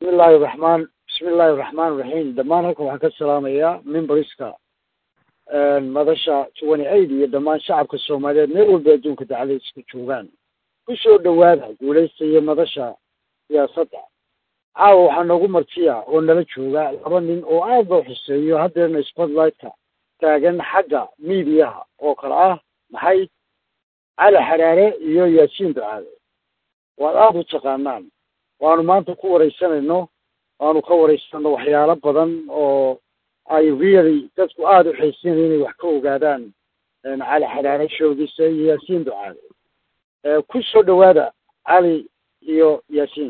bismi illaahi raxmaan bismi illaahi raxmaan raxiim dhammaan halkan waxaan ka salaamayaa memberska madasha twenty eight iyo dhammaan shacabka soomaaliyeed meel walba adduunka dacaladiiska joogaan kusoo dhawaada guulaysta iyo madasha siyaasadda caawa waxaa noogu martiya oo nala jooga laba nin oo aad loo xuseeyo haddeerna spotlightka taagan xagga miidiyaha oo kale ah maxay cali xaraare iyo yaasiin ducaale waad aada u taqaanaan waanu maanta ku wareysanayno waanu ka wareysanno waxyaalo badan oo ay really dadku aada u xiisinaya inay wax ka ogaadaan cali xaraare showgiisa iyo yaasiin ducaale ku soo dhawaada cali iyo yaasiino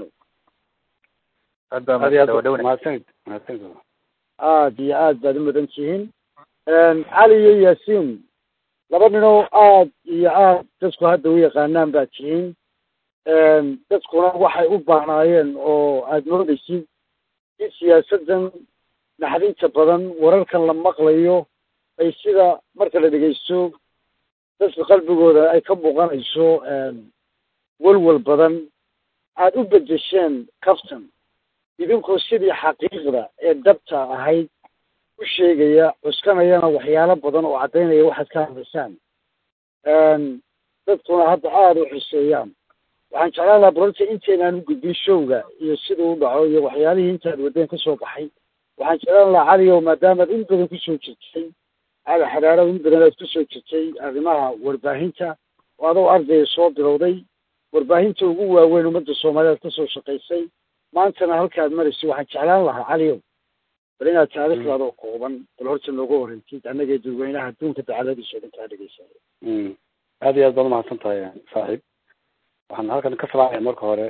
mahadsanid mahadsanid aada iyo aad baad u mudan tihiin cali iyo yaasiin laba ninoo aad iyo aad dadku hadda u yaqaanaan baad tihiin dadkuna waxay u baahnaayeen oo aada moodaysid in siyaasaddan naxdinta badan wararkan la maqlayo ay sida marka la dhegeysto dadka qalbigooda ay ka muuqanayso welwel badan aada u bedesheen caftan idinkoo sidii xaqiiqda ee dabta ahayd u sheegaya cuskanayana waxyaalo badan oo caddaynaya waxaad ka hadlaysaan dadkuna hadda aada u xuseeyaan waxaan jeclaan lahaa barorta intaynaan u gudbin showga iyo siduu u dhaco iyo waxyaalihii intaad wadeen ka soo baxay waxaan jeclaan lahaa caliyow maadaamaad in badan kusoo jirtay cali xaraaro in badan aad kusoo jirtay arrimaha warbaahinta oo adoo ardaya soo bilowday warbaahinta ugu waaweyn ummadda soomaaliyeed kasoo shaqaysay maantana halkaad maraysa waxaan jeclaan lahaa caliyow bal inaad taariikhdaada oo kooban bal horta nooga horeysid annagee dadweynaha adduunka dacaladiisa o dhan kaa dhegeysanay aad iyo aad baad umahadsan tahay saaxiib waxaan halkan ka salaamaya marka hore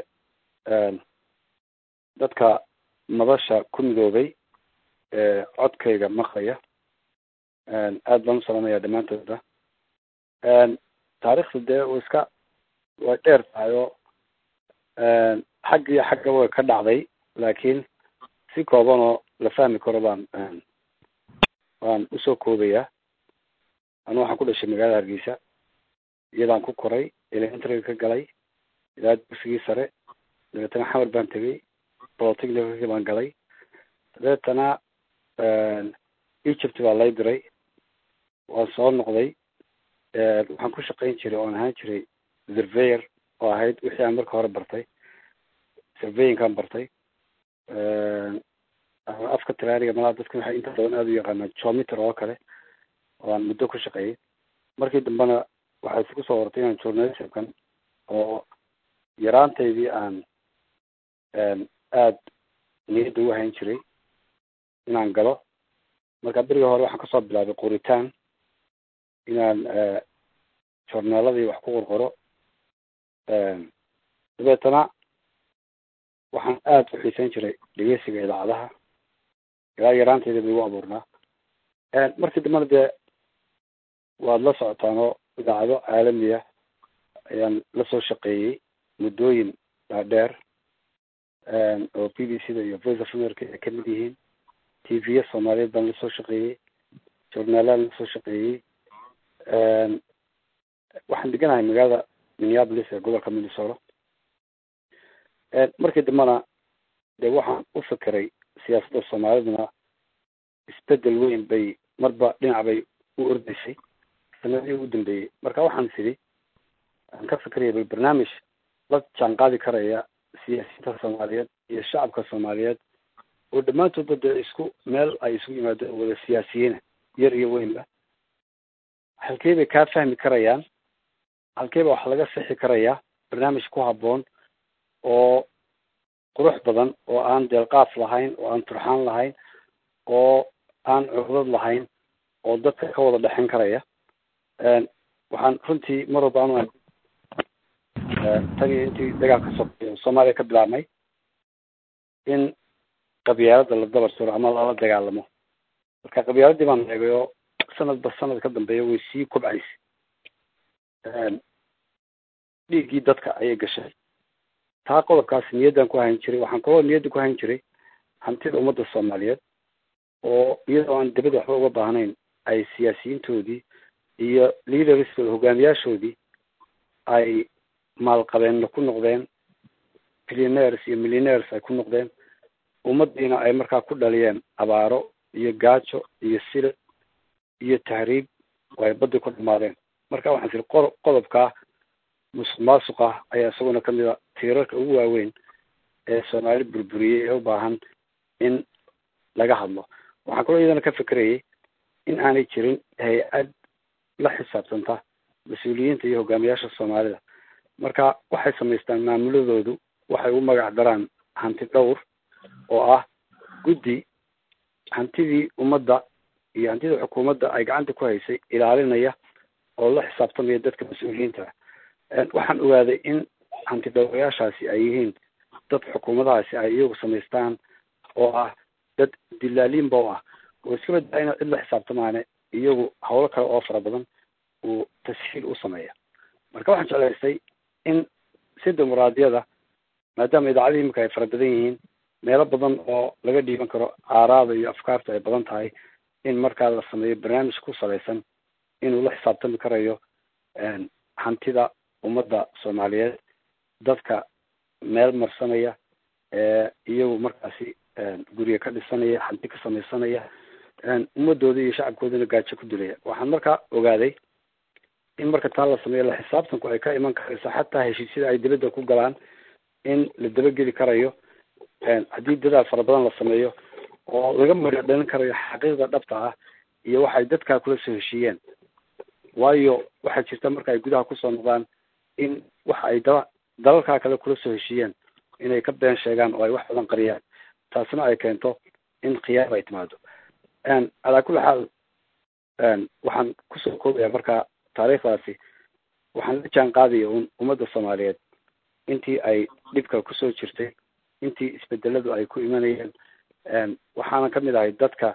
dadka madasha ku midoobay ee codkayga maqlaya aad baan u salaamaya dhammaantooda taariikhda dee uu iska way dheer tahay oo xag iyo xagga way ka dhacday laakiin si kooban oo la fahmi karo baan waan usoo koobayaa anu waxaan ku dhashay magaalada hargeysa iyadaan ku koray elementariga ka galay ilaa dugsigii sare dabeetana xamar baan tegay bolotechnicalki baan galay dabeetana egypt baa lay diray waan soo noqday waxaan ku shaqayn jiray oan ahaan jiray surveyor oo ahayd wixii aan marka hore bartay surveyinkaan bartay afka tiraaniga malaa dadka waxay inta badan aada u yaqaanaa jometer oo kale oo aan muddo ku shaqeeyay markii dambena waxay isku soo hortay inaan journalismkan oo yaraantaydii aan aada niyadda u hayn jiray inaan galo marka beriga hore waxaan kasoo bilaabay qoritaan inaan journaaladii wax ku qorqoro dabeetana waxaan aada u xiiseyn jiray dhegeysiga idaacadaha ilaa yaraantayda bay igu abuurnaa markii dambena dee waad la socotaan oo idaacado caalamiya ayaan lasoo shaqeeyey muddooyin dhaadheer oo b b c da iyo voice of america ay kamid yihiin t v-ya soomaaliyeed baan lasoo shaqeeyey journaalaan lasoo shaqeeyey waxaan deganahay magaalada minneapolis ee gobolka minnesota markii dambena dee waxaan u fikiray siyaasadda soomaaliduna isbedel weyn bay marba dhinac bay u ordaysay sanadihii ugu dambeeyey marka waxaan sidhi aan ka fikiraya bal barnaamij la jaan qaadi karaya siyaasiyiinta soomaaliyeed iyo shacabka soomaaliyeed oo dhammaantoodba dee isku meel ay isugu yimaadeen wada siyaasiyiina yar iyo weynba halkey bay kaa fahmi karayaan halkeyba wax laga sixi karayaa barnaamij ku habboon oo qurux badan oo aan deelqaaf lahayn oo aan turxaan lahayn oo aan cuqdad lahayn oo dadka ka wada dhexin karaya waxaan runtii mar walba anu tan iyo intii dagaalka so soomaaliya ka bilaabmay in qabyaalada la dabar suro ama lala dagaalamo marka qabyaaladii baan eegay oo sanadba sanad ka dambeeya way sii kobcaysa dhiiggii dadka ayay gashay taa qodobkaas niyaddaan ku hayn jiray waxaan kaloo niyadda ku hayn jiray hantida ummadda soomaaliyeed oo iyadoo aan dibada waxba uga baahnayn ay siyaasiyiintoodii iyo leaderskooda hogaamiyaashoodii ay maalqabeenna ku noqdeen billionaires iyo millionaires ay ku noqdeen ummadiina ay markaa ku dhaliyeen abaaro iyo gaajo iyo silic iyo tahriib oo ay baddi ku dhamaadeen marka waxaan tiri qo qodobkaa musuq maasuq ah ayaa isaguna kamid a tiirarka ugu waaweyn ee soomaali burburiyey ee u baahan in laga hadlo waxaan kaloo iyadana ka fekerayay in aanay jirin hay-ad la xisaabtanta mas-uuliyiinta iyo hogaamiyaasha soomaalida marka waxay samaystaan maamuladoodu waxay u magac daraan hanti dhowr oo ah guddi hantidii ummadda iyo hantidii xukuumadda ay gacanta ku haysay ilaalinaya oo la xisaabtamaya dadka mas-uuliyiinta waxaan ogaaday in hanti dhowrayaashaasi ay yihiin dad xukuumadahaasi ay iyagu samaystaan oo ah dad dilaaliinba u ah oo iska badbaa ina cid la xisaabtamaane iyagu hawlo kale oo fara badan uu tashiil u sameeya marka waxaan jeclaystay in si dimuqraadiyada maadaama idaacadihii imika ay fara badan yihiin meelo badan oo laga dhiiban karo aaraada iyo afkaarta ay badan tahay in markaa la sameeyo barnaamij ku salaysan inuu la xisaabtami karayo hantida ummadda soomaaliyeed dadka meel marsanaya iyagu markaasi guriga ka dhisanaya hanti ka samaysanaya ummadooda iyo shacabkoodana gaajo ku dilaya waxaan markaa ogaaday in marka taa la sameeyo la xisaabtanku ay ka iman karayso xataa heshiisyada ay dibadda ku galaan in la dabageli karayo haddii dadaal fara badan la sameeyo oo laga mari dhalin karayo xaqiiqda dhabta ah iyo waxay dadkaa kula soo heshiiyeen waayo waxaa jirta marka ay gudaha kusoo noqdaan in waxa ay dala dalalkaa kale kula soo heshiiyeen inay ka been sheegaan oo ay wax badan qariyaan taasina ay keento in khiyaab ay timaado calaa kulli xaal waxaan kusoo koobaya marka taariikhdaasi waxaan la jaan qaadaya un ummadda soomaaliyeed intii ay dhibka kusoo jirtay intii isbedeladu ay ku imanayeen waxaana kamid ahay dadka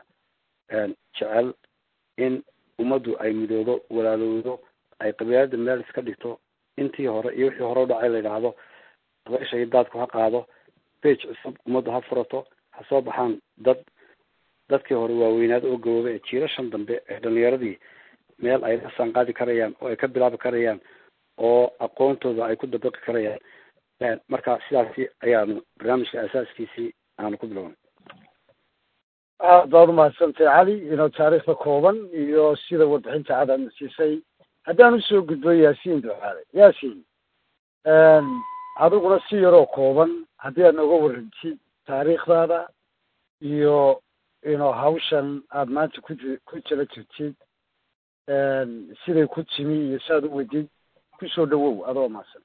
jecel in ummaddu ay midoodo walaalowdo ay qabiilada meel iska dhigto intii hore iyo wixii hore u dhacay la yidhaahdo dabaysha iyo daadku ha qaado bage cusub ummaddu ha furato ha soo baxaan dad dadkii hore waaweynaada oo gabooba ee jiirashan dambe ee dhalinyaradii meel ay la saanqaadi karayaan oo ay ka bilaabi karayaan oo aqoontooda ay ku dabaqi karayaan marka sidaasi ayaanu barnaamijka asaaskiisii aanu ku bilownay aad baad umahadsantay cali inoo taariikhda kooban iyo sida warbixinta cad aadna siisay haddaan usoo gudbo yaasiin ducaale yaasiin adiguna si yaroo kooban haddii aad nooga warantid taariikhdaada iyo inoo hawshan aada maanta ku ji ku jira jirtid siday ku timi iyo saaad u wedid kusoo dhawow adoo mahadsan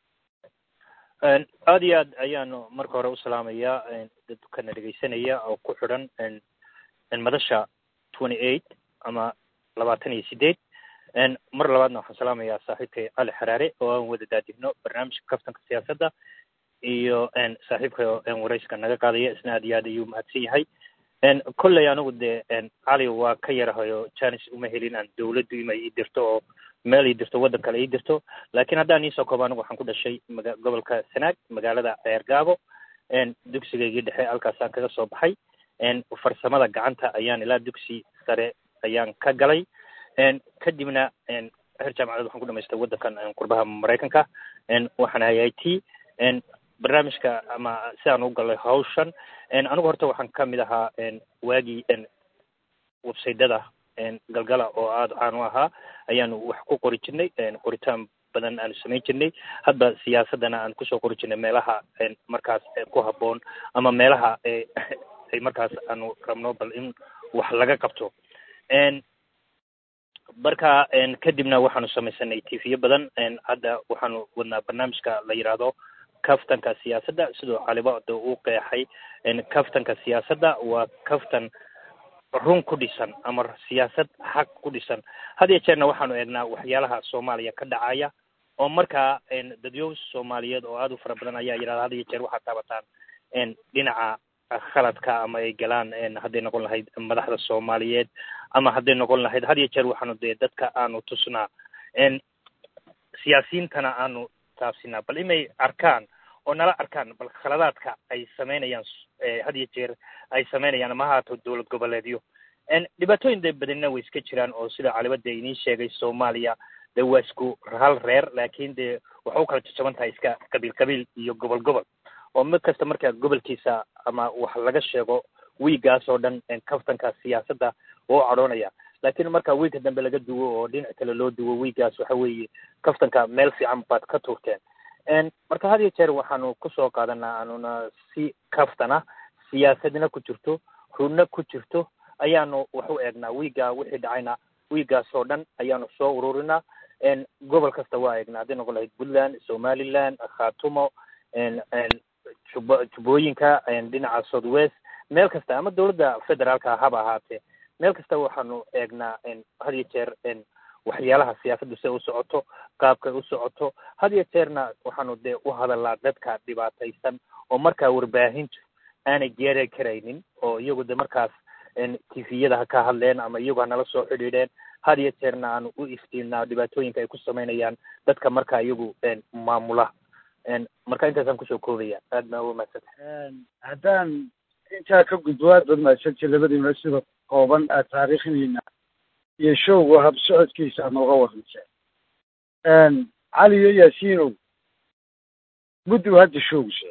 aada iyo aad ayaanu marka hore usalaamayaa dadkana dhegaysanaya oo ku xidhan madasha twenty eight ama labaatan iyo sideed mar labaadna waxaan salaamayaa saaxiibkay cali xaraare oo aan wada daadihno barnaamijka kaftanka siyaasadda iyo saaxiibka warayska naga qaadaya isna aad iyo aad ayuu mahadsan yahay kolley anigu dee cali waa ka yarahayo janis uma helin aan dawladdu ima ii dirto oo meel ii dirto waddan kale ii dirto laakiin haddaan iisoo koobo anigu waxaan ku dhashay maga gobolka sanaag magaalada ceergaabo dugsigaygii dhexe halkaasaan kaga soo baxay farsamada gacanta ayaan ilaa dugsi sare ayaan ka galay kadibna heer jaamacadeed waxaan ku dhamaystay waddankan qurbaha maraykanka waxaan ahay i t barnaamijka ama sidaan u galay hawshan anigu horta waxaan ka mid ahaa waagii websaydada galgala oo aada caan u ahaa ayaanu wax ku qori jirnay qoritaan badan aanu samayn jirnay hadda siyaasaddana aan kusoo qori jirnay meelaha markaas ku habboon ama meelaha ay markaas aanu rabno bal in wax laga qabto marka kadibna waxaanu samaysanay tv badan hadda waxaanu wadnaa barnaamijka la yidhaahdo kaftanka siyaasadda sidoo calibada uu qeexay kaftanka siyaasadda waa kaftan run ku dhisan ama siyaasad xaq ku dhisan had iyo jeerna waxaanu eegnaa waxyaalaha soomaaliya ka dhacaya oo markaa dadyow soomaaliyeed oo aada u fara badan ayaa yidhahda had iyo jeer waxaad taabataan dhinaca khaladka ama ay galaan hadday noqon lahayd madaxda soomaaliyeed ama hadday noqon lahayd had iyo jeer waxaanu dee dadka aanu tusnaa siyaasiyiintana aanu taabsinaa bal inay arkaan oo nala arkaan bal khaladaadka ay samaynayaan had iyo jeer ay samaynayaan ama haato dowlad goboleedyo dhibaatooyin de badanina way iska jiraan oo sida calibada idiin sheegay soomaaliya de waa isku hal reer laakiin de waxa u kala jajaban tahay iska qabiil qabiil iyo gobol gobol oo mid kasta marka gobolkiisa ama wax laga sheego wiigaas oo dhan kaftanka siyaasadda waa u cadhoonaya laakiin marka wiigka dambe laga duwo oo dhinac kale loo duwo wiigaas waxa weeye kaftanka meel fiican baad ka tuurteen marka had iyo jeer waxaanu kusoo qaadanaa anuna si kaftana siyaasadna ku jirto runna ku jirto ayaanu wax u eegnaa wiiga wixii dhacayna wiigaas oo dhan ayaanu soo ururinaa gobol kasta waa eegnaa hadday noqon lahayd puntland somaliland khatumo jub jubbooyinka dhinaca south west meel kasta ama dawladda federaalka haba ahaatee meel kasta waxaanu eegnaa had iyo jeer waxyaalaha siyaasaddu si u socoto qaabkay u socoto had iyo jeerna waxaanu dee u hadalnaa dadka dhibaataysan oo markaa warbaahintu aanay geeri karaynin oo iyagu de markaas tifiyada ha ka hadleen ama iyagu ha nala soo xidhiidheen had iyo jeerna aanu u iftiinnaa dhibaatooyinka ay ku samaynayaan dadka markaa iyagu maamula marka intaasaan kusoo koobaya aad baa uga mahadsanta haddaan intaa ka gudbo aad baad mahadsantay labadiina sida kooban aad taariikhdiina iyo showga hab socodkiisa aad nooga warranteen cali iyo yaasiinow muddu hadda showgse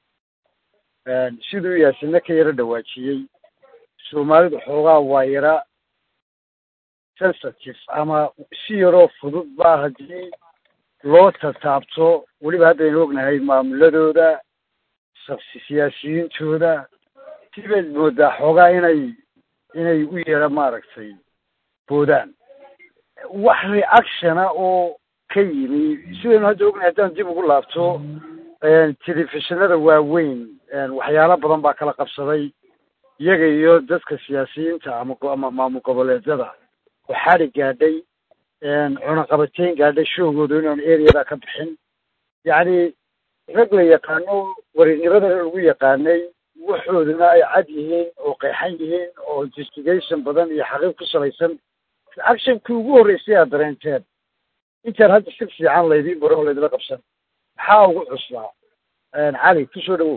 siduu yaasina ka yaro dhawaajiyey soomaalidu xoogaa waa yara sensitive ama si yaroo fudud baa haddii loo tataabto weliba haddaynu ognahay maamuladooda siyaasiyiintooda sibayd moodaa xoogaa inay inay u yara maaragtay boodaan wax reactiona oo ka yimi sidaynu hadda ognahay haddaan dib ugu laabto telefishinada waaweyn waxyaalo badan baa kala qabsaday iyaga iyo dadka siyaasiyiinta ama ama maamul goboleedyada oo xadi gaadhay cunaqabateyn gaadhay showgooda inaan areada ka bixin yacni rag la yaqaano warinnimadana lagu yaqaanay waxooduna ay cad yihiin oo qeexan yihiin oo investigation badan iyo xaqiiq ku salaysan actionkii ugu horreysay aad dareenteen intaan hadda si fiican laydiin baro oo laydila qabsan maxaa ugu cuslaa cali kusoo dhawow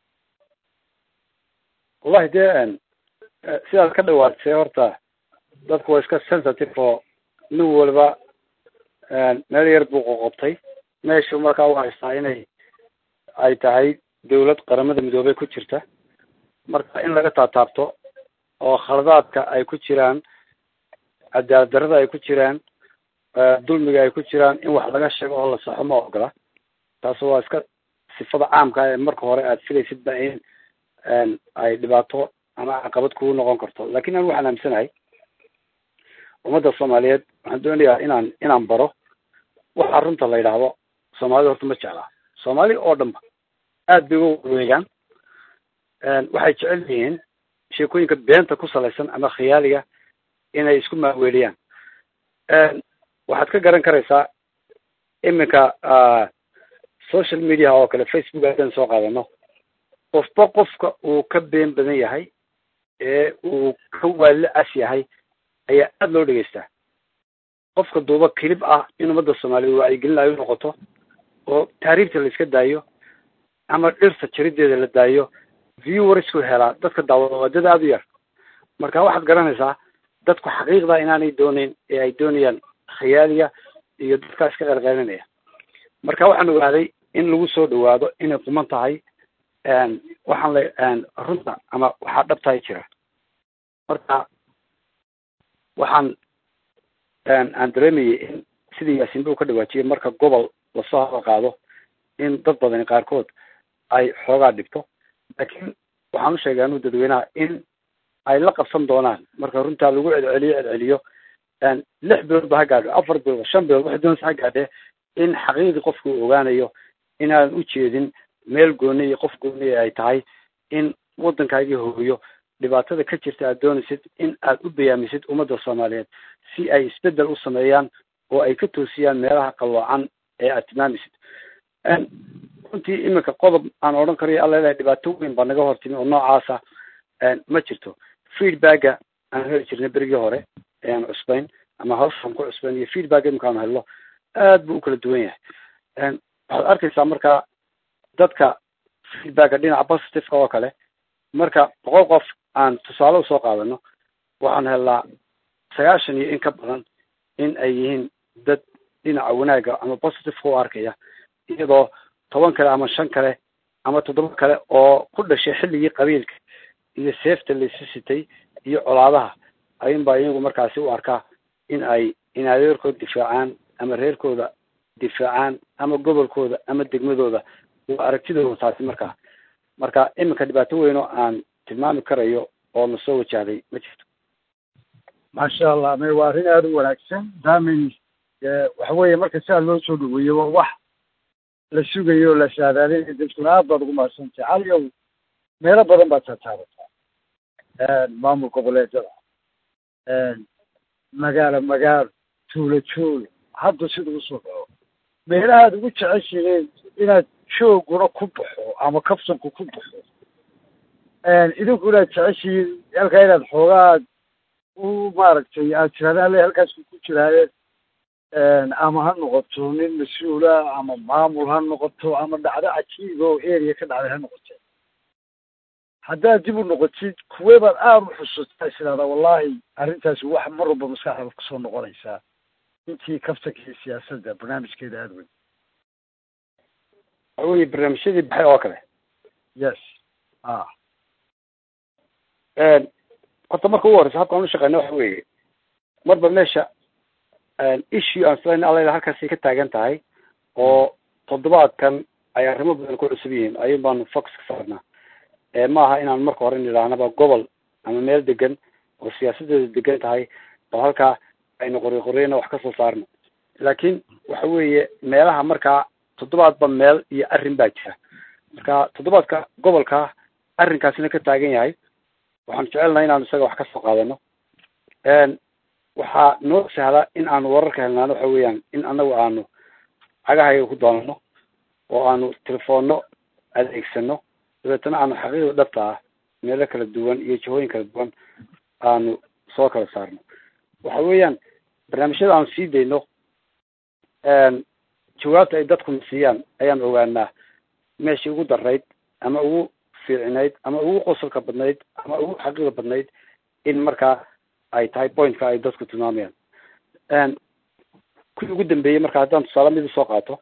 wallahi dee sidaad ka dhawaadsay horta dadku waa iska sensitive oo nin waliba meel yar buu qoqobtay meeshu markaa u haystaa inay ay tahay dawlad qaramada midoobey ku jirta marka in laga taataabto oo khaladaadka ay ku jiraan cadaalad darrada ay ku jiraan dulmiga ay ku jiraan in wax laga sheego oo la saxo ma ogola taas waa iska sifada caamka ee marka hore aad filaysid ba in ay dhibaato ama caqabad kugu noqon karto lakin an waxaan aaminsanahay ummadda soomaaliyeed waxaan doonayaa inaan inaan baro waxa runta la yidhaahdo soomaalida horta ma jeclaa soomaali oo dhanba aad bay uga wareegaan waxay jecel yihiin sheekooyinka beenta ku salaysan ama khiyaaliga inay isku maaweeliyaan waxaad ka garan karaysaa iminka social media oo kale facebook haddaan soo qaadano qofba qofka uu ka been badan yahay ee uu ka waali as yahay ayaa aada loo dhegeystaa qofka duuba kilib ah in ummadda soomaaliyeed wacyigelin ay u noqoto oo taariibta la iska daayo ama dhirta jarideeda la daayo viewersku helaa dadka daawada waa dad aada u yar marka waxaad garanaysaa dadku xaqiiqda inaanay dooneyn ee ay doonayaan khiyaaliya iyo dadkaa iska qeylqeylinaya marka waxaan ogaaday in lagu soo dhawaado inay quman tahay waxaan la runta ama waxaa dhabtahay jira marka waxaan aan dareemayay in sidii yaasiin buu ka dhawaajiyay marka gobol lasoo hadal qaado in dad badani qaarkood ay xoogaa dhibto laakiin waxaan u sheegay anuu dadweynaha in ay la qabsan doonaan marka runtaa lagu celceliyo celceliyo lix bilood ba ha gaadho afar bilood shan bilood waxay doonaysa ha gaadhee in xaqiiqdii qofku uu ogaanayo inaan u jeedin meel gooni iyo qof gooni ay tahay in waddankaagii hooyo dhibaatada ka jirta aad doonaysid in aad u bayaamisid ummadda soomaaliyeed si ay isbeddel u sameeyaan oo ay ka toosiyaan meelaha qalloocan ee aad tilmaamisid runtii iminka qodob aan odhan karayo alla ilahay dhibaato weyn baa naga hortimi oo noocaasa ma jirto feedbacka aan heli jirnay berigii hore ee aan cusbayn ama hawshaan ku cusbayn iyo feedback iminka aan helno aad buu u kala duwan yahay waxaad arkaysaa marka dadka feedbacka dhinaca positiveka oo kale marka boqol qof aan tusaale usoo qaadano waxaan helnaa sagaashan iyo in ka badan in ay yihiin dad dhinaca wanaagga ama positiveka u arkaya iyadoo toban kale ama shan kale ama toddoba kale oo ku dhashay xilligii qabiilka iyo seefta laysu sitay iyo colaadaha ayuunbaa iyagu markaasi u arkaa in ay in adeerkood difaacaan ama reerkooda difaacaan ama gobolkooda ama degmadooda waa aragtidooda taasi markaa marka iminka dhibaato weyn oo aan tilmaami karayo oo na soo wajahday ma jirto maasha allah me waa arrin aada u wanaagsan daamin waxa weeye marka sidaa loo soo dhaweeyo waa wax la sugayo o la saadaalinayo dadkuna aad baad ugu mahadsantay caliyow meelo badan baad taataabataa maamul goboleedyada magaalo magaalo tuulo tuulo hadda sida usoo dhaco meelahaad ugu jeceshihiin inaad jooguna ku baxo ama kabsanku ku baxo idinku inaad jeceshihiin halkaa inaad xoogaad u maaragtay aad tirahdaan le halkaasku ku jiraaye ama ha noqoto nin mas-uula ama maamul ha noqoto ama dhacdo cajiib oo area ka dhacday ha noqote haddaad dib u noqotid kuwee baad aada u xusuustaa isiraahdaa wallahi arrintaasi wax mar walba maskaxdaada kusoo noqonaysaa intii kaftankii siyaasadda barnaamijkeeda aada weyn waxa weye barnaamijyadii baxay oo kale yes a horta marka ugu horeysa habkaan u shaqeyna waxa weeye marba meesha issue aan islan alla halkaasay ka taagan tahay oo toddobaadkan ay arrimo badan ku cusub yihiin ayun baanu fox ka saarnaa maaha inaan marka hore nidhaahnaba gobol ama meel degan oo siyaasadeedu degan tahay oo halkaa aynu qori qoreyna wax kasoo saarno laakiin waxa weeye meelaha markaa toddobaadba meel iyo arrin baa jira marka toddobaadka gobolka arrinkaasina ka taagan yahay waxaan jecelnahay inaanu isaga wax kasoo qaadano waxaa noo sahla in aanu wararka helnaano waxa weeyaan in anagu aanu cagahayaga ku doonano oo aanu telefoonno adeegsano dabeetana aanu xaqiiqda dhabta ah meelo kala duwan iyo jihooyin kala duwan aanu soo kala saarno waxa weeyaan barnaamijyada aanu sii dayno jawaabta ay dadkuna siiyaan ayaan ogaanaa meeshii ugu darayd ama ugu fiicinayd ama ugu qosolka badnayd ama ugu xaqiiqda badnayd in markaa ay tahay pointka ay dadku tilmaamayaan kuwii ugu dambeeyey marka haddaan tusaale mid usoo qaato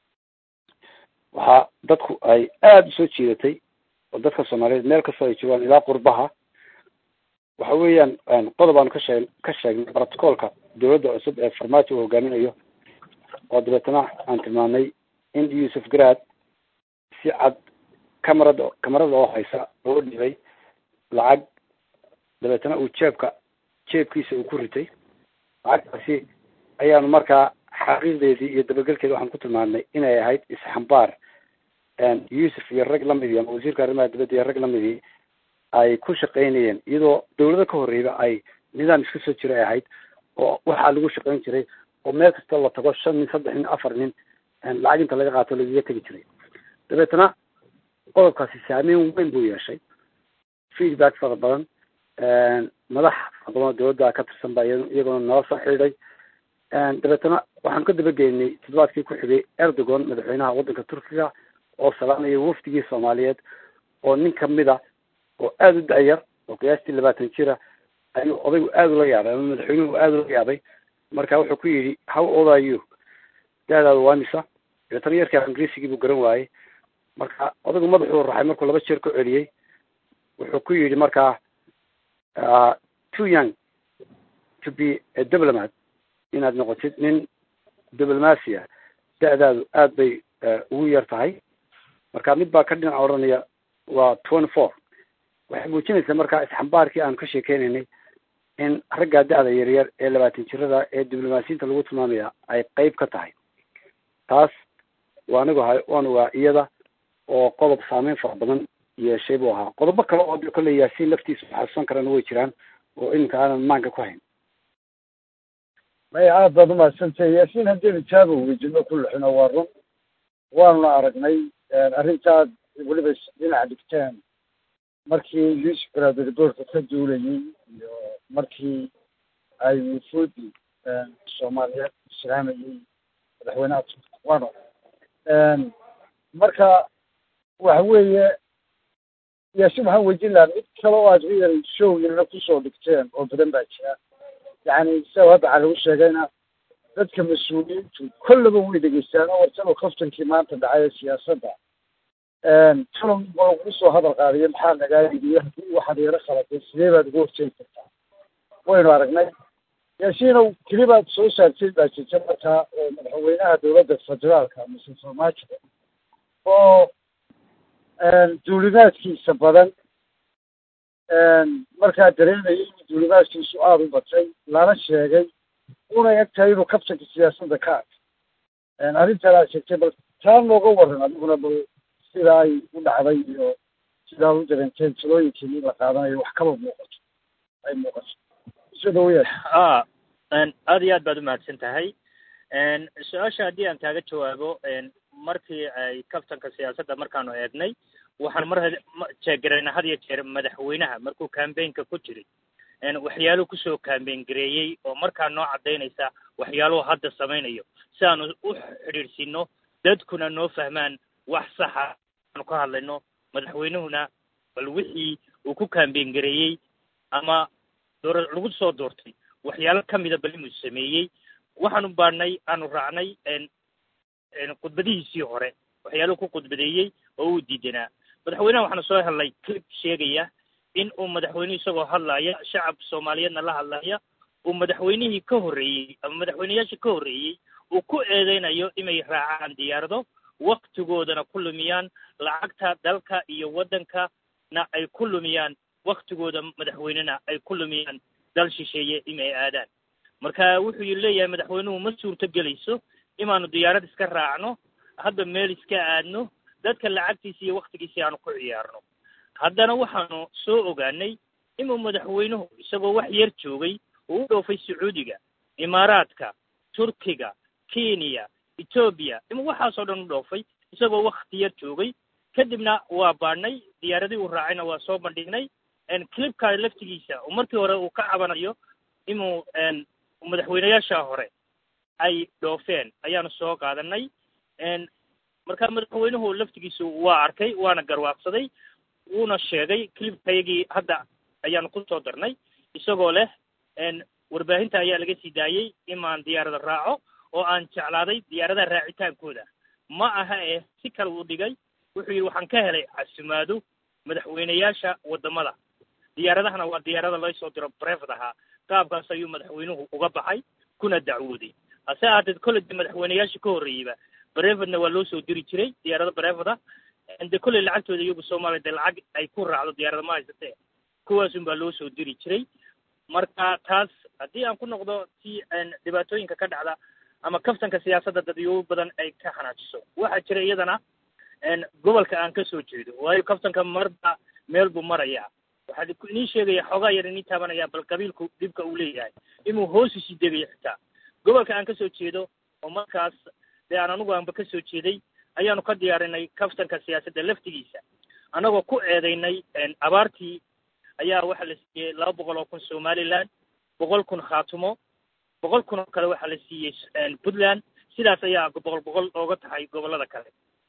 waxaa dadku ay aada usoo jiidatay oo dadka soomaaliyeed meel kastoo ay joogaan ilaa qurbaha waxa weeyaan qodob aanu ka shee ka sheegnay protocolka dawladda cusub ee farmaajo uu hogaaminayo oo dabeetana aan tilmaamnay in yuusuf garaad si cad camarada camarada oo haysa oo dhibay lacag dabeetana uu jeebka jeebkiisa uu ku ritay lacagtaasi ayaanu markaa xaqiiqdeedii iyo dabagelkeedi waxaan ku tilmaamnay inay ahayd isxambaar yuusuf iyo rag lamidii ama wasiirka arrimaha dibadda iyo rag lamidii ay ku shaqaynayeen iyadoo dawlado ka horreyba ay nidaam isku soo jira ay ahayd oo waxaa lagu shaqayn jiray oo meel kasta la tago shan nin saddex nin afar nin lacag inta laga qaato lagaga tegi jiray dabeetana qodobkaasi saameyn weyn buu yeeshay feedback fara badan madax fara badan oo dawladda ka tirsan baa iyaguna nala soo xidhiiday dabeetana waxaanu ka dabageynay toddobaadkii ku xigay erdogan madaxweynaha waddanka turkiga oo salaamaya wafdigii soomaaliyeed oo nin kamida oo aada u da-yar oo qiyaastii labaatan jira ayuu odaygu aada ula yaabay ama madaxweynuhu aada ula yaabay marka wuxuu ku yidhi how old are you da-daada waa misa dabeetana yarkaa ingiriisigii buu garan waayey marka odaygu madaxuu raxay markuu laba jeer ku celiyey wuxuu ku yidhi markaa too young to be a diplomat inaad noqotid nin diblomacia da-daadu aada bay ugu yar tahay marka mid baa ka dhinac odhanaya waa twenty four waxay muujinaysaa markaa isxambaarkii aanu ka sheekeynaynay in raggaa da-da yaryar ee labaatan jirada ee diblomaasiyiinta lagu tilmaamaya ay qeyb ka tahay taas waa anigu ahay waan ogaa iyada oo qodob saameyn fara badan yeeshay buu ahaa qodobo kale oo kolley yaasiin laftiisa xasuusan karana way jiraan oo iminka aanan maanka ku hayn maya aad baad umahadsantay yaasiin haddaynu jaaba weydino ku lixino waa run waanuna aragnay arrintaad weliba dhinaca dhigteen markii yuusuf garaadiriboorka ka duulayay iyo markii ay wufuudi soomaaliyeed islaamayay madaxweynaha turka waano marka waxa weeye yaasiin waxaan weydiin lahaa mid kale oo aad real showgiinana kusoo dhigteen oo badan baa jira yani sida hadda waxaa lagu sheegayna dadka mas-uuliyiintu kollaba way dhegeystaan oo wartaba kaftankii maanta dhacay ee siyaasadda tulan waa lagu soo hadal qaadiyo maxaa nagaayidi haddii waxaad yaro khalatay sidee baad ugu horjeedi kartaa waynu aragnay yaasiinow kelibaad soo saartay baa jirta markaa oo madaxweynaha dowladda federaalka mise farmaajo oo duulimaadkiisa badan markaa dareemayay in duulimaadkiisu aada u batay lana sheegay una eg tahay inuu kabtanka siyaasadda ka ag arrintan aad sheegtay bal taa nooga waran adiguna bal sida ay u dhacday iyo sidaa u dareenteen talooyinkii in la qaadanayo wax kaba muuqato ay muuqato soo dhaweyaas a aad iyo aad baad umahadsan tahay su-aasha haddii aan kaaga jawaabo markii ay kabtanka siyaasadda markaanu eegnay waxaan mar jeegarayna had iyo jeer madaxweynaha markuu cambaynka ku jiray waxyaaluhu kusoo cambayn gareeyey oo markaa noo caddaynaysa waxyaaluhu hadda samaynayo si aanu u xidhiidhsiino dadkuna noo fahmaan wax saxa aanu ka hadlayno madaxweynuhuna bal wixii uu ku cambayn gareeyey ama doora lagu soo doortay waxyaalo ka mida bal inuu sameeyey waxaanu baadhnay aanu raacnay khudbadihiisii hore waxyaaluhu ku khudbadeeyey oo uu diidanaa madaxweynaha waxaanu soo helnay clip sheegaya in uu madaxweynuhu isagoo hadlaya shacab soomaaliyeedna la hadlaya uu madaxweynihii ka horreeyey ama madaxweyneyaashii ka horreeyey uu ku eedeynayo inay raacaan diyaarado waktigoodana ku lumiyaan lacagta dalka iyo waddankana ay ku lumiyaan waktigooda madaxweynena ay ku lumiyaan dal shisheeye inay aadaan marka wuxuu leeyahay madaxweynuhu ma suurto gelayso inaanu diyaarad iska raacno hadda meel iska aadno dadka lacagtiisa iyo waktigiisii aanu ku ciyaarno haddana waxaanu soo ogaanay inuu madaxweynuhu isagoo wax yar joogay uu u dhoofay sacuudiga imaaraadka turkiga kenya etoobiya inuu waxaasoo dhan u dhoofay isagoo wakti yar joogay kadibna waa baadhnay diyaaradii uu raacayna waa soo bandhignay clipka laftigiisa markii hore uu ka cabanayo inuu madaxweyneyaasha hore ay dhoofeen ayaanu soo qaadanay marka madaxweynuhu laftigiisu waa arkay waana garwaaqsaday wuuna sheegay clipkayagii hadda ayaanu ku soo darnay isagoo leh warbaahinta ayaa laga sii daayey imaan diyaarada raaco oo aan jeclaaday diyaaradaha raacitaankooda ma aha eh si kale uu dhigay wuxuu yidhi waxaan ka helay casumaado madaxweyneyaasha waddamada diyaaradahana waa diyaarada loo soo diro brevet ahaa qaabkaas ayuu madaxweynuhu uga baxay kuna dacwooday hase ahaateed kolley de madaxweyneyaashii ka horreeyeyba brevetna waa loo soo diri jiray diyaarado brevet ah de kolley lacagtooda iyagu soomaaliya de lacag ay ku raacdo diyaarada ma haysatee kuwaasun baa loo soo diri jiray marka taas haddii aan ku noqdo si dhibaatooyinka ka dhacda ama kaftanka siyaasadda dadyobo badan ay ka xanaajiso waxaa jira iyadana gobolka aan ka soo jeedo waayo kaftanka marba meel buu marayaa waxaa inii sheegaya xoogaa yar inii taabanaya bal qabiilku dhibka uu leeyahay inuu hoos usii degayo xitaa gobolka aan ka soo jeedo oo markaas dee aan anigu aanba ka soo jeeday ayaanu ka diyaarinay kaftanka siyaasadda laftigiisa annagoo ku eedaynay abaartii ayaa waxaa la siiyey laba boqol oo kun somaliland boqol kun khaatumo boqol kun oo kale waxaa la siiyey puntland sidaas ayaa boqol boqol ooga tahay gobollada kale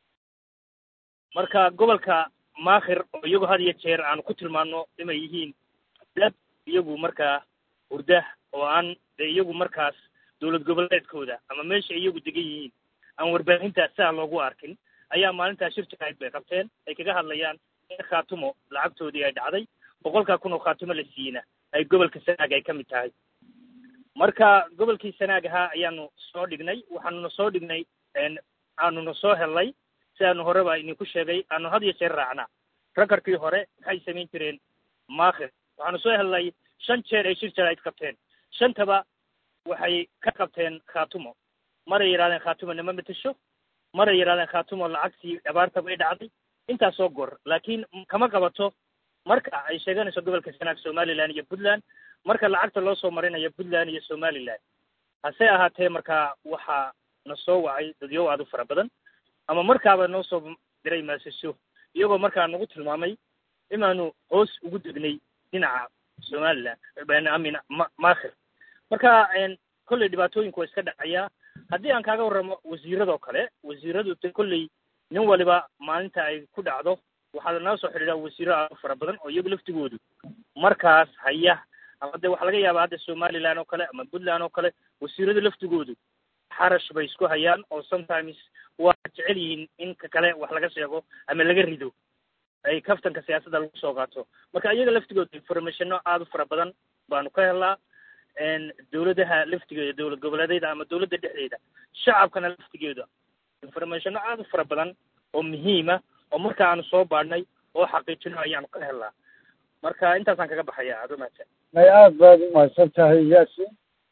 marka gobolka maakhir oo iyagu had iyo jeer aanu ku tilmaano inay yihiin dad iyagu markaa hurda oo aan dee iyagu markaas dowlad goboleedkooda ama meesha iyagu degan yihiin aan warbaahinta saa loogu arkin ayaa maalintaa shir jirayd bay qabteen ay kaga hadlayaan in khaatumo lacagtoodii ay dhacday boqolkaa kun oo khaatumo la siiyeyna ay gobolka sanaag ay ka mid tahay marka gobolkii sanaag ahaa ayaanu soo dhignay waxaanuna soo dhignay aanuna soo helnay si aanu horeba idinku sheegay aanu had iyo jeer raacnaa rakarkii hore maxay samayn jireen maakhir waxaanu soo helnay shan jeer ay shir jarayd qabteen shantaba waxay ka qabteen khaatumo maray yidhahdeen khaatumo nama matasho maray yidhahdeen khaatumo lacagtii abaarta bay dhacday intaasoo gor laakiin kama qabato marka ay sheeganayso gobolka sanaag somaliland iyo puntland marka lacagta loo soo marinayo puntland iyo somaliland hase ahaatee markaa waxaa na soo wacay dadyow aad u fara badan ama markaaba noo soo diray maasaso iyagoo markaa nagu tilmaamay inaanu hoos ugu degnay dhinaca somaliland amin ma maakhir marka kolley dhibaatooyinku waa iska dhacayaa haddii aan kaaga warramo wasiiradoo kale wasiiradu de kolley nin waliba maalinta ay ku dhacdo waxaa nala soo xidhiidhaa wasiiro aad u fara badan oo iyagu laftigoodu markaas haya ama de waxaa laga yaabaa hadda somaliland oo kale ama puntland oo kale wasiiradu laftigoodu xarash bay isku hayaan oo sometimes waa jecel yihiin in ka kale wax laga sheego ama laga rido ay kaftanka siyaasadda lagu soo qaato marka iyaga laftigooda informationo aada u fara badan baanu ka helnaa dawladaha laftigeeda dowlad goboleedyada ama dawladda dhexdeeda shacabkana laftigeeda informationo aada u fara badan oo muhiima oo marka aanu soo baadhnay oo xaqiijino ayaanu ka helnaa marka intaasaan kaga baxaya aada umahadsan may aada baad umahadsan tahay yaasin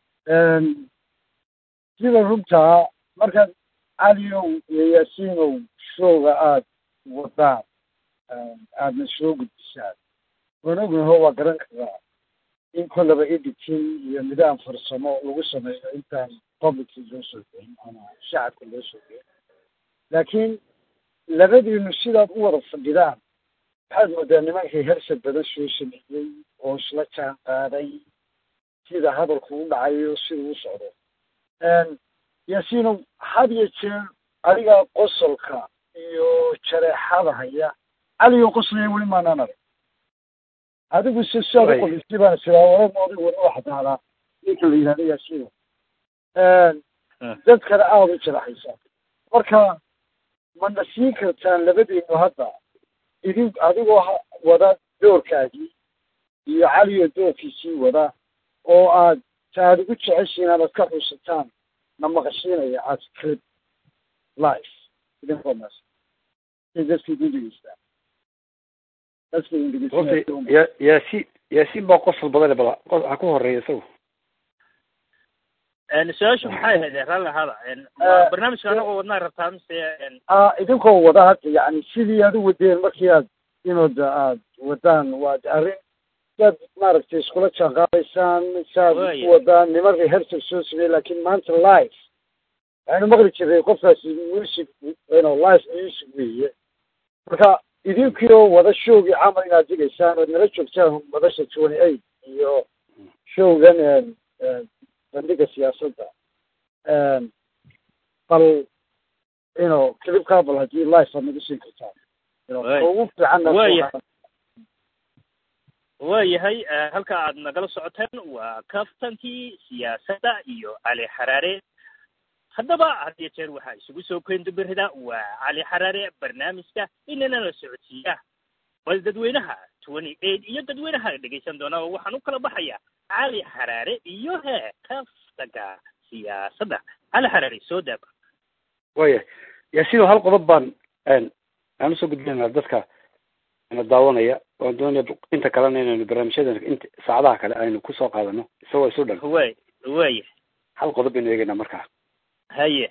sida runtaa markaad caliyow iyo yaasiinow showga aada wadaan aadna soo gudbisaan waan ognaho waa garan karaa in kollaba editing iyo nidaam farsamo lagu sameeyo intaan publicki loo soo geyn ama shacabka loo soo geyn laakiin labadiinu sidaad u wada fadhidaan waxaad moodaa nimankii hersad badan soo sameeyey oo isla jaan qaaday sida hadalku u dhacayo sida u socdo yaasiinow had iyo jeer adigaa qosolka iyo jareexada haya caliyo qoslaya weli maanaan arag adigu se siaad u qodisay baan isiraa waramooda wada waxdaadaa ninka la yidhahdo yaasiino dadkana aada u jaraxaysaa marka mana siin kartaan labadiinu hadda idin adigoo wada doorkaagii iyo caliyo doorkiisii wada oo aad ta aad ugu jeceshiin aad ka xusataan na maqashiinaya aad clip life idinkoo maas say dadka idin dhegeystaan dadka idin dhegeysanaya ya yaasiin yaasiin baa qosol badan bada ha ku horeeya isagu su-aashu maxay ahayd raalli ahaada barnaamijka anagoo wadnaa rabtaa mise idinkoo wada hadda yani sidii aad u wadeen markii aad inooda aad wadaan waa arrin saad maaragtay iskula jaanqaadaysaan saad u wadaan niman rehearsal soo samey laakiin maanta live waxaynu maqli jiray qofkaasi music ino live music weeye marka idinkiioo wada showgii camal inaad digaysaan ood nala joogtaan madasha twenty eight iyo showgan bandhiga siyaasadda bal ino clipkaa bal haddii live aad nagu siin kartaan ugu fiicanwaya waayahay halka aad nagala socoteen waa kaftankii siyaasadda iyo cali xaraare haddaba had iyo jeer waxaa isugu soo keendubirida waa cali xaraare barnaamijka inana la socodsiiya bal dadweynaha twenty eight iyo dadweynaha dhegaysan doona oo waxaan u kala baxaya cali xaraare iyo he kaftanka siyaasadda cali xaraare soo daaba waya yaasiino hal qodob baan aan usoo gudbinayna dadka na daawanaya waan doonaya inta kalena inaynu barnaamijyadan inta saacadaha kale aynu kusoo qaadano isagoo isu dhan way waya hal qodob baynu eegaynaa markaa haye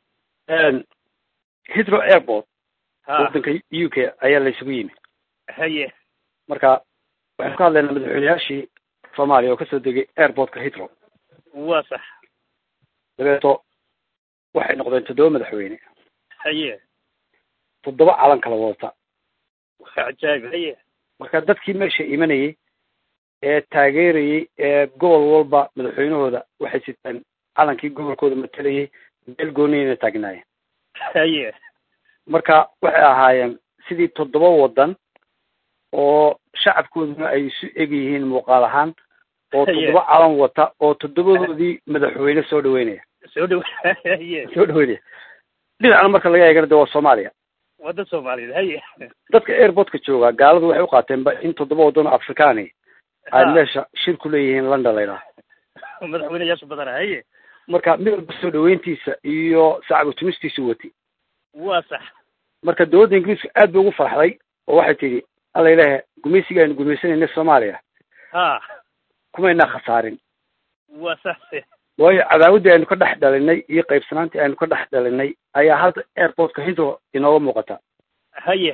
hitro airport ha waddanka u k ayaa la isugu yimi haye marka waxaynu ka hadlaynaa madaxweyneyaashii soomaaliya oo kasoo degay airportka hitro waa sax dabeeto waxay noqdeen toddoba madaxweyne haye toddoba calan kala wadata waa cajaayib haye marka dadkii meesha imanayay ee taageerayay ee gobol walba madaxweynahooda waxay sitaan calankii gobolkooda matalayay meel gooniyana taagnaayeen haye marka waxay ahaayeen sidii toddoba waddan oo shacabkooduna ay isu eg yihiin muuqaal ahaan oo Haye. toddoba calan wata oo toddobadoodii madaxweyne soo dhaweynaya soo dhawa haye soo dhaweynaya dhinacna marka laga eegana de waa soomaaliya wadda soomaaliyeed haye dadka airportka jooga gaaladu waxay u qaateenba in toddoba waddan oo afrikaani ay Ha. meesha shir ku leeyihiin london la yidhaha madaxweyneyaasha badana haye marka mid walba soo dhaweyntiisa iyo sacbu tumistiisu wati waa sax marka dowladda ingiriiska aad bay ugu farxday oo waxay tidhi alla ilaahe gumaysiga aynu gumaysanayna soomaaliya ha kumaynaa khasaarin waa sax waayo cadaawaddii aynu ka dhex dhalinay iyo qaybsanaantii aynu ka dhex dhalinay ayaa hadda airportka hintro inooga muuqata haye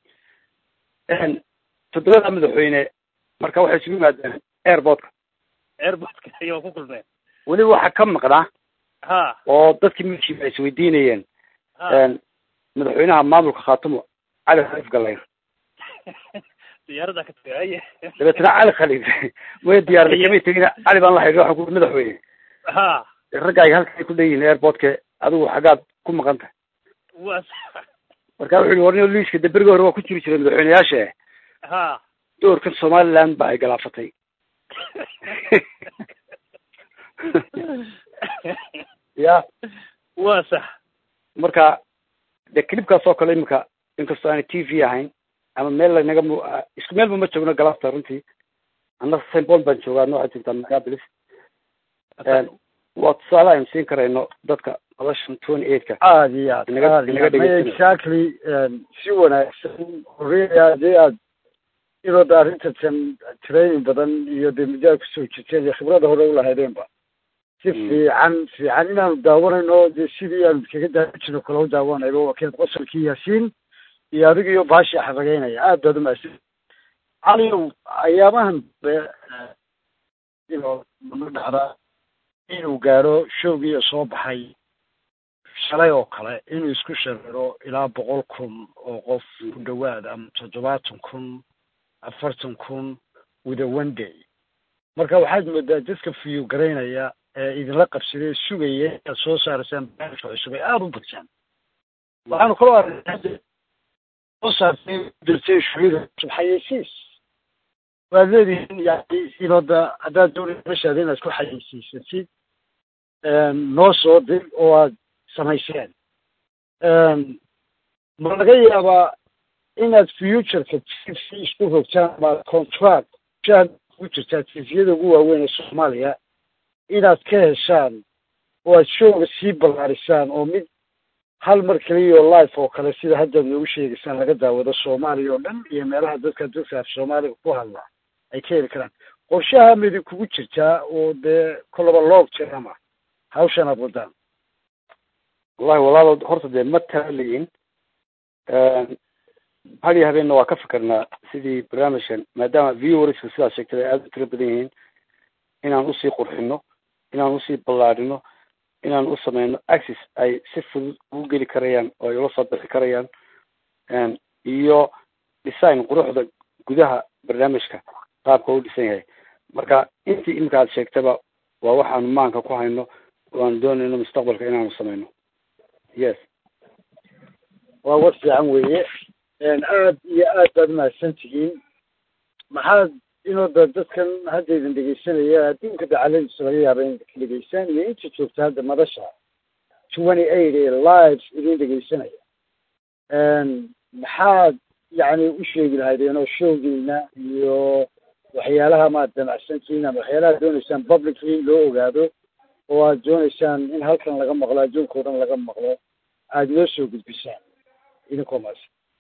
toddobada madaxweyne marka waxay isugu yimaadeen airportka airportka iyo waa ku kulmeen weliba waxaa ka maqnaa ha oo dadkii meeshiiba ay isweydiinayeen ha madaxweynaha maamulka khaatumo cali khaliif galayr diyaaradda ka tagay haye dabeetna cali khaliif way diyaarday kamay tegin cali baan la xidhiir waxaan ku madaxweyne ha raggaaga halkay ku leeyihiin airportka adigu xaggaad ku maqan tahay waa sax marka wuxuu yihi warnio liiska de berigi hore waa ku jiri jiray madaxweyneyaasha ha doorkan somaliland ba ay galaafatay ya waa sax marka de clipkaas oo kale iminka inkastoo aanay t v ahayn ama meel lanaga mu isku meelba ma joogno galabta runtii annaga st paul baan joogaa nooxa joogtaa minneapolis waa tusaale aynu siin karayno dadka noloshan twenty eightka aad iyo aad Inaga- aad iyo inaga aad May dhegeysanaya. exactly si wanaagsan horreya hadii aad inaad arrintan training badan iyo dee muddo aad kusoo jirteen iyo khibrada hore ulahaydeenba si Mm. fiican fiican inaanu daawanayno dee sidii aanu kaga daawan jirno kala u daawanayno waa keed qosolkii yaasiin iyo adiga iyo baashi xaragaynaya aad baad umahadsan caliyow ayaamahan be inuu ma dhacda inuu gaaro showgii soo baxay shalay oo kale inuu isku shareero ilaa boqol kun oo qof ku dhawaad ama toddobaatan kun afartan kun with a one day marka waxaad moodaa dadka fiyu garaynaya ee idinla qabsaday sugaya inaad soo saaraysaan barnaamijka cusub ay aada u badjaan waxaanu kaloo arrinay soo saartay dirtay shuhida cusub xayeysiis waad leedihiin yani inooda haddaad doonaysa meshaada inaad ku xayeysiisatid noo soo dir oo aad samayseen ma laga yaabaa inaad futureka t v isku rogtaan ama contract shaad ku jirtaa tviyada ugu waaweyn ee soomaaliya inaad ka heshaan oo aad showga sii ballaarisaan oo mid hal mar keliya oo life oo kale sida haddaad noogu sheegaysaan laga daawado soomaaliya oo dhan iyo meelaha dadka dadka af soomaaliga ku hadla ay ka heli karaan qorshaha midi kugu jirtaa oo dee kolaba loog jirama hawshan aad wadaan wallahi walaalood horta dee ma taaliyin hal iyo habeenna waa ka fikirnaa sidii barnaamijkan maadaama viewerska sidaad sheegtay ay aada u tiro badan yihiin inaan usii qurxino inaan usii ballaarino inaan u sameyno access ay si fudud ugu geli karayaan oo ay ula soo bixi karayaan iyo design quruxda gudaha barnaamijka qaabka u dhisan yahay marka intii iminka aad sheegtaba waa waxaanu maanka ku hayno oo aan doonayno mustaqbalka inaanu sameyno yes waa war fiican weeye aad iyo aad baad umahadsan tihiin maxaad inooda dadkan hadda idin dhegeysanaya adduunka dacaladiisa laga yaaba in ka dhegeysaan iyo inta joogta hadda madasha twenty eight ee live idin dhegeysanaya maxaad yani u sheegi lahaydeen oo showgiina iyo waxyaalaha maad damacsantihiin ama waxyaalaha dooneysaan publicly in loo ogaado oo aad dooneysaan in halkan laga maqlo adduunka o dhan laga maqlo aada noo soo gudbisaan idinkoo maas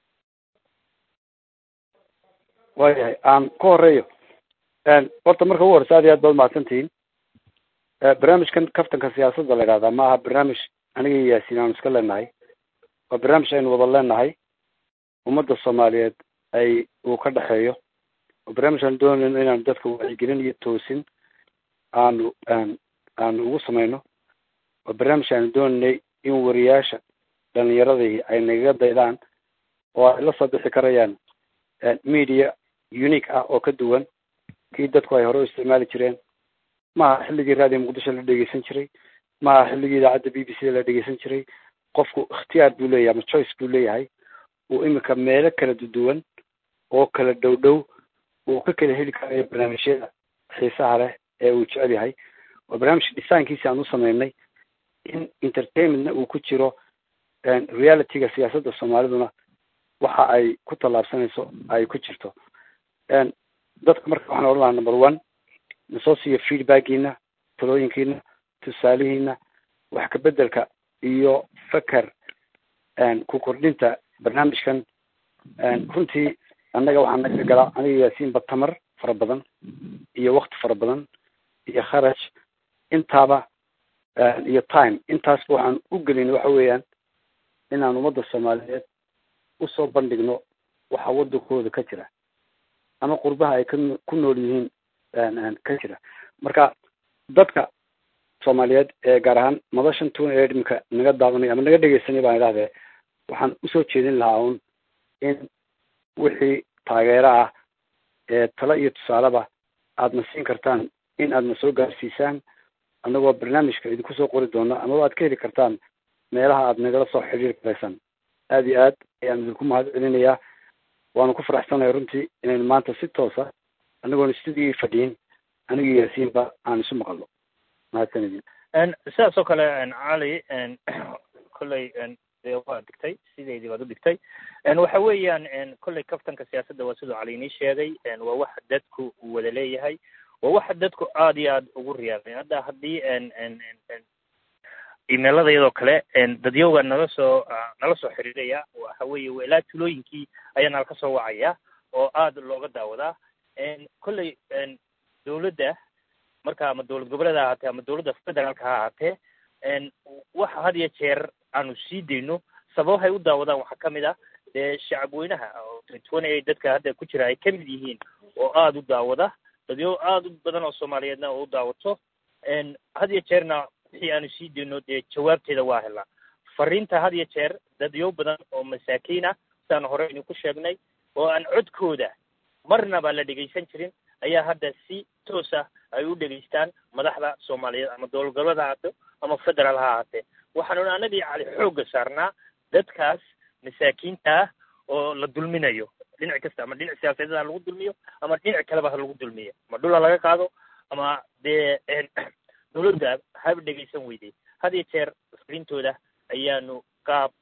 waayahay aan ka horeeyo horta marka ugu horeysa aad iyo aad baad mahadsan tihiin barnaamijkan kaftanka siyaasadda la idhahdaa ma aha barnaamij aniga iyo yaasiin aanu iska leenahay waa barnaamij aynu wada leenahay ummadda soomaaliyeed ay uu ka dhexeeyo oo barnaamij aan doonayno inaanu dadka wacyigelin iyo toosin aanu aanu ugu sameyno waa barnaamij aanu doonaynay in wariyaasha dhalinyaradii ay nagaga daydaan oo ay la soo bixi karayaan media unique ah oo ka duwan kii dadku ay hore u isticmaali jireen maaha xilligii raadiyo muqdisho la dhegeysan jiray maaha xilligii idaacadda b b c da la dhegeysan jiray qofku ikhtiyaar buu leeyahay ama choice buu leeyahay uu iminka meelo kala duduwan oo kala dhow dhow uu ka kala heli karayo barnaamijyada xiisaha leh ee uu jecel yahay waa barnaamij dhisaankiisi aan u sameynay in entertainmentna uu ku jiro realityga siyaasadda soomaaliduna waxa ay ku tallaabsanayso ay ku jirto dadka marka waxaan odhan lahaa number one nasoo siiyo feedbackiina talooyinkiina tusaalihiina wax kabedelka iyo faker ku kordhinta barnaamijkan runtii annaga waxaa naga galaa aniga yaasiinba tamar fara badan iyo wakti fara badan iyo kharaj intaaba iyo time intaasba waxaan u gelin waxa weeyaan inaan ummadda soomaaliyeed usoo bandhigno waxa wadankooda ka jira ama qurbaha ay ka ku nool yihiin ka jira marka dadka soomaaliyeed ee gaar ahaan madashan tun ee dhimka naga daawanay ama naga dhegeysanay baan idhahdee waxaan usoo jeedin lahaa un in wixii taageero ah ee talo iyo tusaaleba aadna siin kartaan in aadna soo gaarsiisaan annagoo barnaamijka idinku soo qori doono amaba aad ka heli kartaan meelaha aad nagala soo xiriiri karaysaan aada iyo aad ayaan idinku mahad celinayaa waanu ku faraxsanahay runtii inaynu maanta si toosa anagoona studigii fadhiyin anigii yaasiinba aan isu maqalno mahadsanidin sidaas oo kale cali kolley dee waa digtay sideedii baad u dhigtay waxa weeyaan kolley kaftanka siyaasadda waa siduu cali inii sheegay waa wax dadku uu wada leeyahay waa waxa dadku aad iyo aad ugu riyaaqeen hadda haddii imailada iyadoo kale dadyowga nala soo nala soo xiriiraya waxa weeye waa ilaa tulooyinkii ayaa nala ka soo wacaya oo aad looga daawadaa kolley dawladda marka ama dowlad goboleeda ha ahaatee ama dowladda federaalka ha ahaatee waxa had iyo jeer aanu sii dayno sababahay u daawadaan waxaa ka mid ah dee shacab weynaha twenty eight dadka hadda ku jira ay ka mid yihiin oo aada u daawada dadyo aada u badan oo soomaaliyeedna oo u daawato had iyo jeerna wixii aanu sii dayno dee jawaabteeda waa helaa fariinta had iyo jeer dadyo badan oo masaakiin ah sidaan hore idinku sheegnay oo aan codkooda marnaba la dhegaysan jirin ayaa hadda si toos ah ay u dhegaystaan madaxda soomaaliyeed ama dowlad goboleed ha ahaato ama federaal ha ahaatee waxaanuna anagii cali xoogga saarnaa dadkaas masaakiinta ah oo la dulminayo dhinac kasta ama dhinac siyaasadeed ha lagu dulmiyo ama dhinac kaleba ha lagu dulmiyo ama dhul ha laga qaado ama dee dowladda haba dhegaysan weyday had iyo jeer fariintooda ayaanu qaab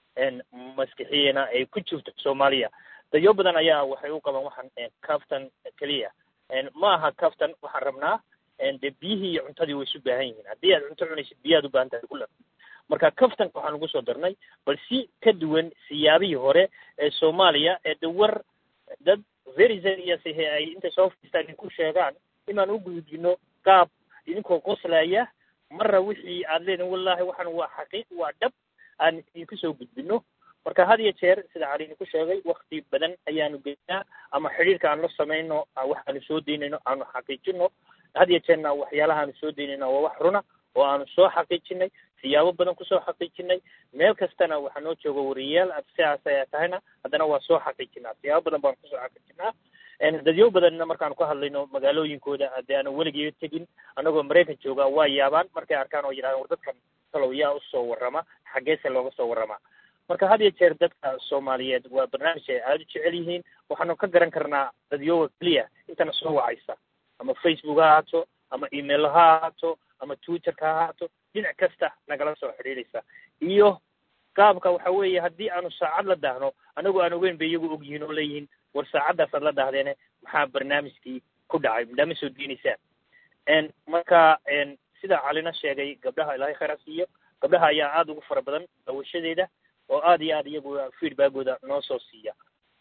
maskixiyeena ay ku jirto soomaaliya dadyo badan ayaa waxay u qabaan waxaan caftan keliya ma aha caftan waxaan rabnaa dee biyihii iyo cuntadii way isu baahan yihiin haddii aad cunto cunaysid biyaad u baahan tahay kula marka caftanka waxaan ugu soo darnay bal si ka duwan siyaabihii hore ee soomaaliya ee de war dad very serious ahe ay intay soo fadhiistaan idinku sheegaan inaan u gudbino qaab idinkoo qoslaya marra wixii aad leedihin wallahi waxaan waa xaqiiq waa dhab aan idinku soo gudbino marka had iyo jeer sida cali idinku sheegay wakti badan ayaanu geynaa ama xidhiirka aan la samayno waxaanu soo daynayno aanu xaqiijino had iyo jeerna waxyaalaha aanu soo daynayno waa wax runa oo aanu soo xaqiijinay siyaabo badan kusoo xaqiijinay meel kastana waxaa noo jooga wariyayaal sidaas ayaa tahayna haddana waa soo xaqiijinaa siyaabo badan baan kusoo xaqiijinaa dadyo badanna markaanu ka hadlayno magaalooyinkooda hadee aanu weligeeda tegin anagoo maraykan jooga waa yaabaan markay arkaan oo yidhahdaan war dadkan talow yaa usoo warrama xaggeese looga soo warramaa marka had iyo jeer dadka soomaaliyeed waa barnaamij ay aada u jecel yihiin waxaanu ka garan karnaa dadyoga keliya intana soo wacaysa ama facebook ha ahaato ama email ha ahaato ama twitterka ha ahaato dhinac kasta nagala soo xidhiidhaysa iyo qaabka waxa weeye haddii aanu saacad la daahno anagoo aan ogeyn bay iyagu ogyihiin oo leeyihiin war saacaddaas aad la dahdeene maxaa barnaamijkii ku dhacay madhaama soo deynaysaan marka sida calina sheegay gabdhaha ilaahay khayra siiyo gabdhaha ayaa aada ugu fara badan dawashadeeda oo aada iyo aad iyagu feedbackooda noo soo siiya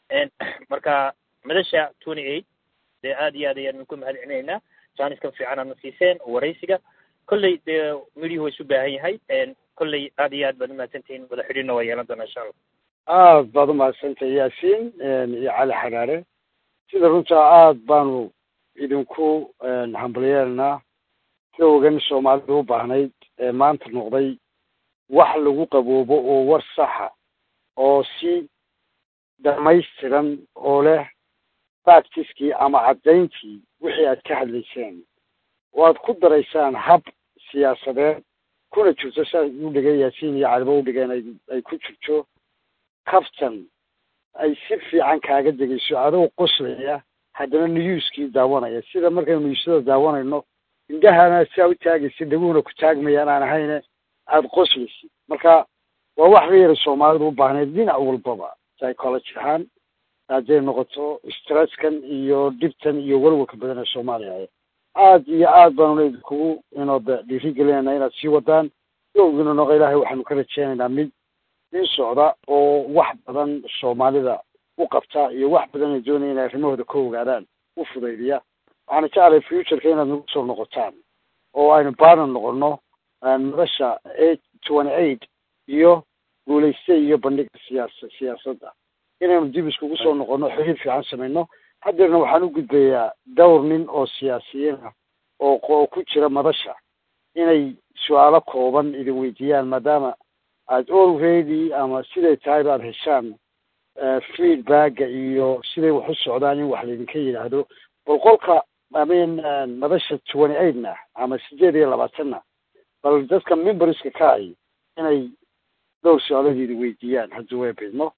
marka madasha twenty eight dee aada iyo aad ayaanu ku mahad celinaynaa jaaniskan fiican aadna siiseen waraysiga kolley dee midiyuhu waa isu baahan yahay kolley aada iyo aad baad umahadsantihiin wada xidhiirna waa yeelan doonaa insha allah aad baad umahadsantahay yaasiin iyo cali xagaare sida runtaa aad baanu idinku hambalyeelnaa sida ogan soomaalidu u baahnayd ee maanta noqday wax lagu qaboobo oo war saxa oo si dhamaystiran oo leh factiskii ama caddayntii wixii aad ka hadlayseen oo aad ku daraysaan hab siyaasadeed kuna jirto siaa u dhigeen yaasiin iyo caliba u dhigeen ay ay ku jirto kaftan ay si fiican kaaga degayso adoo qoslaya haddana niyuuskii daawanaya sida markaynu niyuusyada daawanayno indhahana siaa u taagaysa dhaguhuna ku taagmayaan aan ahayne aada qoslaysid marka waa wax la yara soomaalidu u baahnayd dhinac walbaba psychology ahaan hadday noqoto stresskan iyo dhibtan iyo walwalka badan ee soomaaliya aad iyo aad baanuna idinkugu inooda dhiirigelinayna inaad sii wadaan yowgina noqo ilaahay waxaanu ka rajeynaynaa mid in socda oo wax badan soomaalida u qabta iyo wax badan ay doonaya inay arrimahooda ka ogaadaan u fudaydiya waxaana jeclay futureka inaad nagu soo noqotaan oo aynu baanan noqono madasha eight twenty eight iyo guulayste iyo bandhiga siyaasa siyaasadda inaynu dib iskugu soo noqono xiriir fiican samayno haddeerna waxaan u gudbayaa dhowr nin oo siyaasiyiin ah oo oo ku jira madasha inay su-aalo kooban idin weydiiyaan maadaama aada already ama siday tahay baad heshaan feedbacka iyo siday wax u socdaan in wax laydinka yidhaahdo bal qolka amin madasha twenty eightna ama sideed iyo labaatanna bal dadka memberska ka ay inay dhowr su-aaladeeda weydiiyaan haddii way bidmo